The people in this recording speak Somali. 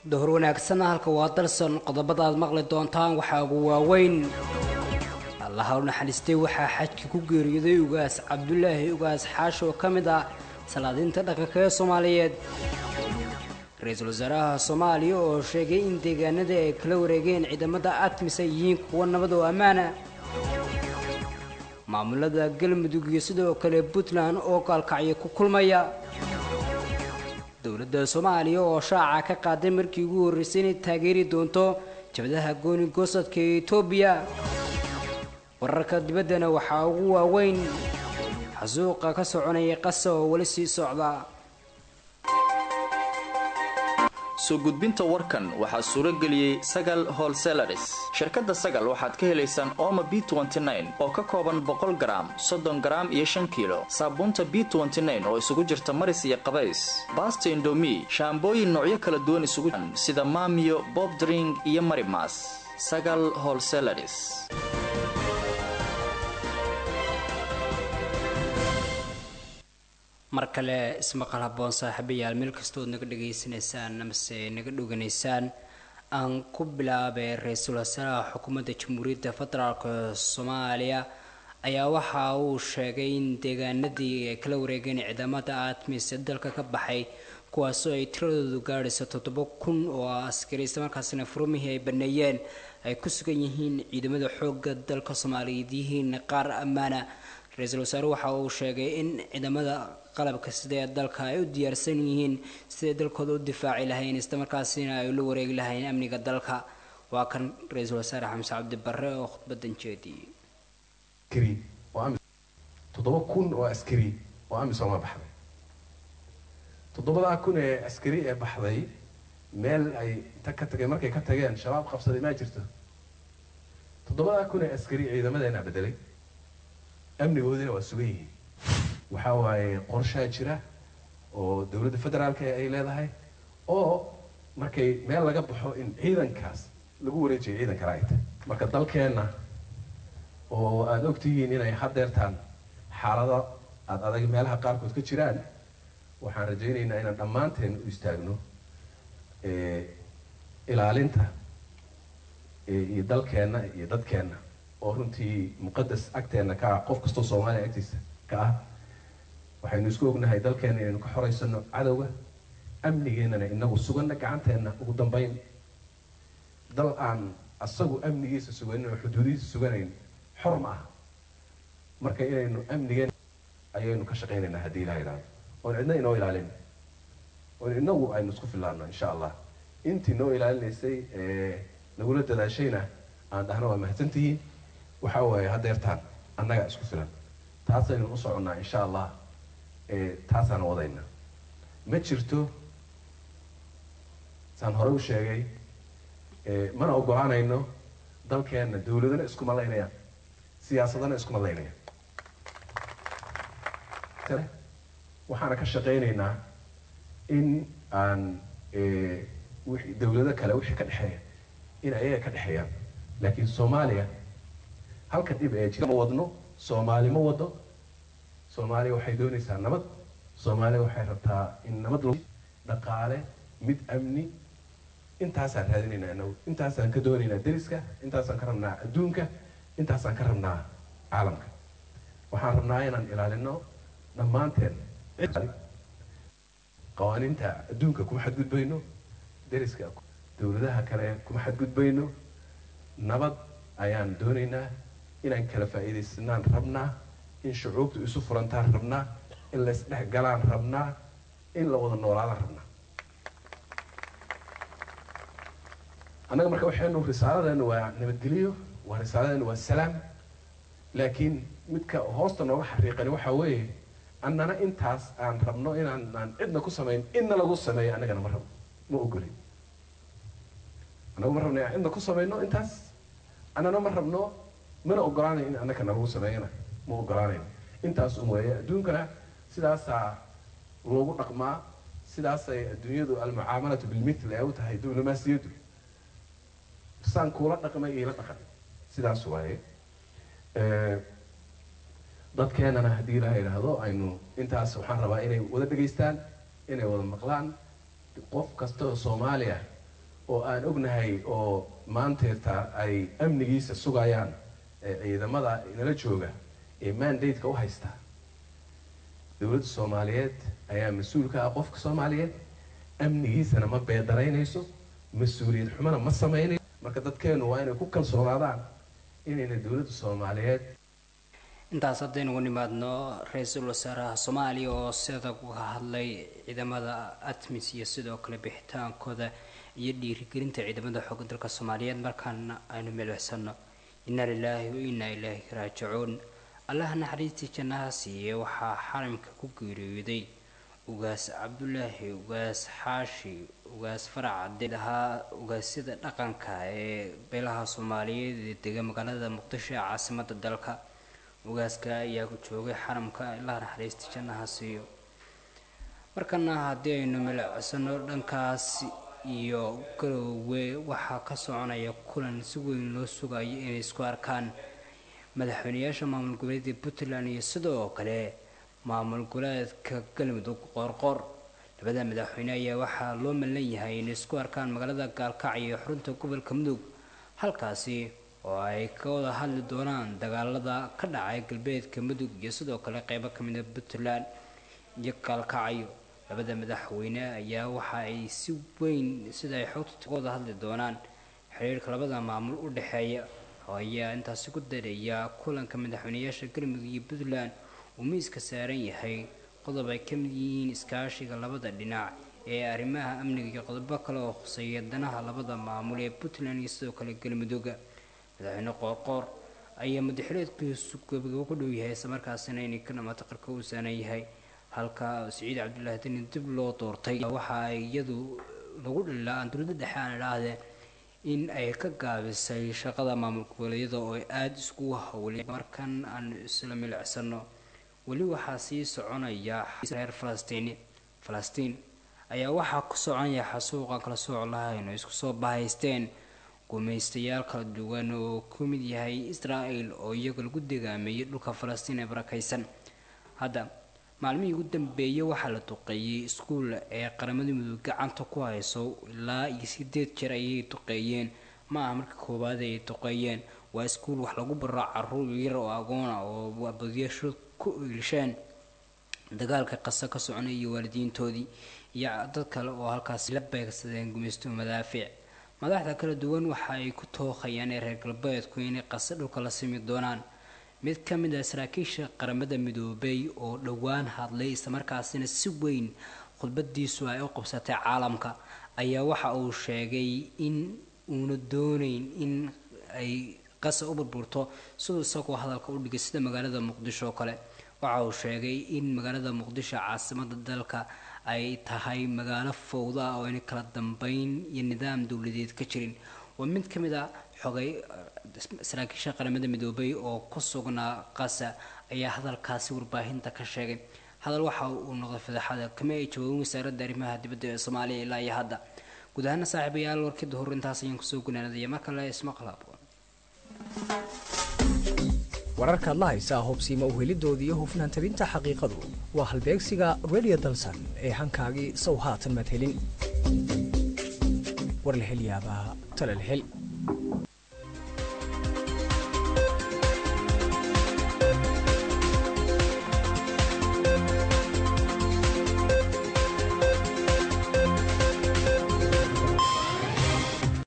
dahor wanaagsan halka waa dalsan qodobada aad maqli doontaan waxaa ugu waaweyn allaha u naxariistay waxaa xajka ku geeriyooday ugaas cabdulaahi ugaas xaash oo ka mid ah salaadiinta dhaqanka ee soomaaliyeed ra-iisul wasaaraha soomaaliya oo sheegay in deegaanada ay kala wareegeen ciidamada atmis ay yihiin kuwa nabad oo ammaana maamulada galmudug iyo sidoo kale puntland oo gaalkacyo ku kulmaya dowladda soomaaliya oo shaaca ka qaaday markii ugu horreysay inay taageeri doonto jabadaha gooni goosadka ee etoobiya wararka dibaddana waxaa ugu waaweyn xasuuqa ka soconaya qasa oo weli sii socda soo gudbinta warkan waxaa suuro geliyey sagal holselaris shirkadda sagal waxaad ka helaysaan ooma b oo ka kooban boqol garaam soddon garaam iyo shan kiilo saabuunta b oo isugu jirta maris iyo qabays baasta indomi shaambooyin noocyo kala duwan isugu sida maamiyo bobdring iyo marimas sagal holselaris mar kale ismaqal haboon saaxiibayaal meel kastood naga dhegaysanaysaan amase naga dhoganaysaan aan ku bilaabay ra-iisul wasaaraha xukuumadda jamhuuriyadda federaalk soomaaliya ayaa waxa uu sheegay in deegaanadii ay kala wareegeen ciidamada atmis ee dalka ka baxay kuwaasoo ay tiradoodu gaadhayso toddoba kun oo askari islamarkaasina furumihii ay baneeyeen ay ku sugan yihiin ciidamada xoogga dalka soomaaliyeed yihiin qaar ammaana ra-iisul wasaare waxa uu sheegay in ciidamada qalabka sida ee dalka ay u diyaarsan yihiin siday dalkooda u difaaci lahayn islamarkaasina ay ula wareegi lahayn amniga dalka waa kan ra-iisul wasaare xamse cabdi barre oo khudbadan jeediyey toddoba kun oo askari oo amisooma baxday toddobadaa kun ee askari ee baxday meel ay inta ka tageen markay ka tageen shabaab qabsaday maa jirto toddobadaa kun ee askari ciidamadeena bedelay amnigoodina waa sugan yihiin waxaa waaye qorshaa jira oo dowladda federaalka ay leedahay oo markay meel laga baxo in ciidankaas lagu wareejiyo ciidan kale ay tahay marka dalkeenna oo aada ogtihiin inay hadeertaan xaalado aada adag meelaha qaarkood ka jiraan waxaan rajaynaynaa inaan dhammaanteen u istaagno ilaalinta iyo dalkeenna iyo dadkeenna oo runtii muqadas agteenna ka ah qof kastoo soomaaliya agtiisa ka ah waxaynu isku ognahay dalkeenna inaynu ka xoraysano cadowga amnigeennana inagu suganna gacanteenna ugu dambeyn dal aan asagu amnigiisa suganin oo xuduudihiisa suganayn xor ma aha marka inaynu amnigeen ayaynu ka shaqaynaynaa haddii ilaha idhaahdo oon cidna inoo ilaalin oon inagu aynu isku fillaano insha allah intii noo ilaalinaysay nagula dadaashayna aan dhahno waa mahadsantihiin waxa waaye hadeertaan annaga isku filan taasaynu u soconnaa insha allah taasaan wadayna ma jirto saan hore u sheegay mana ogolaanayno dalkeenna dawladana iskuma laynayaan siyaasadana iskuma laynayaan waxaana ka shaqaynaynaa in aan dawlado kale wixii ka dhexeeya in ayaga ka dhexeeyaan laakiin soomaaliya halka dhib ee jira ma wadno soomaali ma wado soomaaliya waxay doonaysaa nabad soomaaliya waxay rabtaa in nabad l dhaqaale mid amni intaasaan raadinaynaa inagu intaasaan ka doonaynaa deriska intaasaan ka rabnaa adduunka intaasaan ka rabnaa caalamka waxaan rabnaa inaan ilaalino dhammaanteen qawaaniinta adduunka kuma xadgudbayno deriska dowladaha kale kuma xadgudbayno nabad ayaan doonaynaa inaan kala faa'iidaysanaan rabnaa in shucuubtu isu furantaan rabnaa in laysdhex galaan rabnaa in la wada noolaadaan rabnaa annaga marka waxaynu risaaladeenu waa nabadgelyo waa risaaladeenu waa salaam laakiin midka hoosta nooga xariiqani waxaa weeye annana intaas aan rabno inaan aan cidna ku samayn inna lagu sameeyo annagana ma rabno ma ogolin annagu ma rabno inaan cidna ku samayno intaas annana ma rabno mana ogolaanayo in annaka nalagu sameeyana ma ogolaanayo intaas un weeye adduunkana sidaasaa loogu dhaqmaa sidaasay adduunyadu almucaamalatu bilmitl ay u tahay diblomaasiyaddu saan kuula dhaqmay iila dhaqan sidaas waaye dadkeenana haddii ilaha idhaahdo aynu intaas waxaan rabaa inay wada dhegaystaan inay wada maqlaan qof kasta oo soomaaliya oo aan ognahay oo maanteerta ay amnigiisa sugayaan ciidamada nala jooga ee mandate-ka u haysta dowladda soomaaliyeed ayaa mas-uul ka ah qofka soomaaliyeed amnigiisana ma beedaraynayso mas-uuliyad xumana ma sameynayso marka dadkeenu waa inay ku kalsoonaadaan inayna dowladda soomaaliyeed intaas haddaynugu nimaadno ra-iisul wasaaraha soomaaliya oo sida uga hadlay ciidamada atmis iyo sidoo kale bixitaankooda iyo dhiirigelinta ciidamada xooga dalka soomaaliyeed markaana aynu milixsano inna lilaahi wa innaa ilaahi raajicuun allaha naxariistii jannaha siiye waxaa xaramka ku geeriyooday ugaas cabdulaahi ugaas xaashi ugaas faracade ahaa ugaasyada dhaqanka ee beelaha soomaaliyeed ee dega magaalada muqdisho ee caasimada dalka ugaaska ayaa ku joogay xaramka ilaha naxariista jannaha siiyo markana haddii aynu milicsano dhankaas iyo garoowe waxaa ka soconaya kulan si weyn loo sugayo inay isku arkaan madaxweyneyaasha maamul goboleedka puntland iyo sidoo kale maamul goboleedka galmudug qoorqoor labada madaxweyne ayaa waxaa loo malan yahay inay isku arkaan magaalada gaalkacyo iyo xurunta gobolka mudug halkaasi oo ay ka wada hadli doonaan dagaalada ka dhacay galbeedka mudug iyo sidoo kale qeybo kamid a puntland iyo gaalkacyo labada madaxweyne ayaa waxa ay si weyn sida ay xogta wada hadli doonaan xiriirka labada maamul u dhexeeya ayaa intaasi ku dareeya kulanka madaxweyneyaasha galmudug iyo puntland uu miiska saaran yahay qodob ay kamid yihiin iskaashiga labada dhinac ee arrimaha amniga iyo qodobo kale oo khuseeya danaha labada maamul ee puntland iyo sidoo kale galmudugga madaxweyne qoorqoor ayaa madaxileedkiisu gabagabo ku dhow yahay islamarkaasina inay ka dhamaata qarka uu saanan yahay halka siciid cabdullaahi deni dib loo doortay waxa ay iyadu lagu dhilaa aan dowladda dhexe aan idhaahdee in ay ka gaabisay shaqada maamul goboleedyada oo ay aada iskugu hawlay markan aan isla milicsano weli waxaa sii soconaya reer falastiin falastiin ayaa waxaa ku soconaya xasuuqa kala sooc lahayn oo isku soo bahaysteen gumaystayaal kala duwan oo ku mid yahay israel oo iyaga lagu degaameeyay dhulka falastiin ee barakaysan hadda maalmihii ugu dambeeyay waxaa la duqeeyey iskuul ee qaramada mudug gacanta ku hayso ilaa iyo sideed jeer ayay duqeeyeen ma aha marka koowaad ay duqeeyeen waa iskuul wax lagu baro caruur yar oo agoona oo badiyasho ku iilsheen dagaalka qasa ka soconay iyo waalidiintoodii iyo dad kale oo halkaasi la beegsadeen gumaysto madaafiic madaxda kala duwan waxa ay ku tookhayaan ee reer galbeedku inay qase dhulka la simi doonaan mid ka mid ah saraakiisha qaramada midoobay oo dhowaan hadlay islamarkaasina si weyn khudbadiisu ay u qabsatay caalamka ayaa waxa uu sheegay in uuna dooneyn in ay qasa u burburto siduu isagoo hadalka u dhigay sida magaalada muqdisho oo kale waxa uu sheegay in magaalada muqdisho caasimada dalka ay tahay magaalo fowda ah oo ayna kala dambeyn iyo nidaam dowladeed ka jirin waa mid ka mid a xogay saraakiisha qaramada midoobay oo ku sugnaa qasa ayaa hadalkaasi warbaahinta ka sheegay hadal waxa uu noqday fadaxada kama ay jawaabin wasaaradda arrimaha dibadda ee soomaaliya ilaa iyo hadda guud ahaana saaxiibayaal warkida hor intaas ayaan kusoo gunaanadaya mar kale ismaqlaab wararkaad la haysaa hubsiima uhelidooda iyo hufnaan tabinta xaqiiqadu waa halbeegsiga radio dalsan ee hankaagii sow haatan madhelin war la hel yaabaa tala la hel